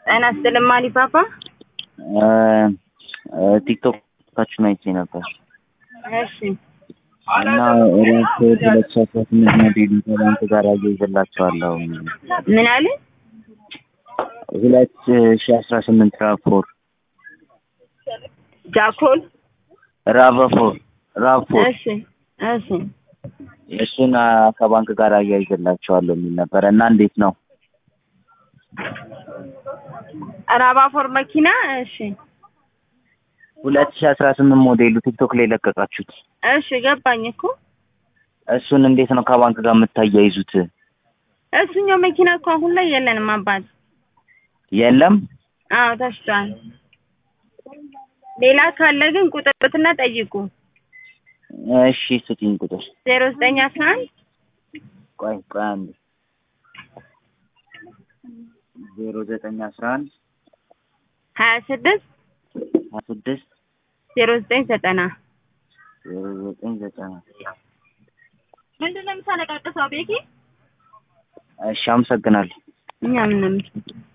ጤና ይስጥልኝ ማሊፓፓ። ቲክቶካችሁን አይቼ ነበር እሺ እና ኦሬንጅ ሁለት ሺህ አስራ ስምንት ሞዴል ከባንክ ጋር አያይዘላቸዋለሁ። ምን አለ? ሁለት ሺህ አስራ ስምንት ራፎር ጃኮል ራቫፎር ራፎር እሺ እሺ እሱን ከባንክ ጋር አያይዘላቸዋለሁ የሚል ነበረ እና እንዴት ነው? ራባፎር መኪና እሺ ሁለት ሺህ አስራ ስምንት ሞዴሉ ቲክቶክ ላይ ለቀቃችሁት እሺ ገባኝ እኮ እሱን እንዴት ነው ከባንክ ጋር የምታያይዙት? እሱኛው መኪና እኮ አሁን ላይ የለንም አባት። የለም አዎ ተሽጧል። ሌላ ካለ ግን ቁጥርትና ጠይቁ። እሺ ስጪኝ ቁጥር ዜሮ ዘጠኝ አስራ አንድ ቆይ ቆይ አንድ ዜሮ ዘጠኝ አስራ አንድ ሀያ ስድስት ሀያ ስድስት ዜሮ ዘጠኝ ዘጠና ዜሮ ዘጠኝ ዘጠና ምንድን ነው የምታለቃቅሰው ቤኪ? እሺ አመሰግናለሁ። እኛ ምን ነው የምትለው?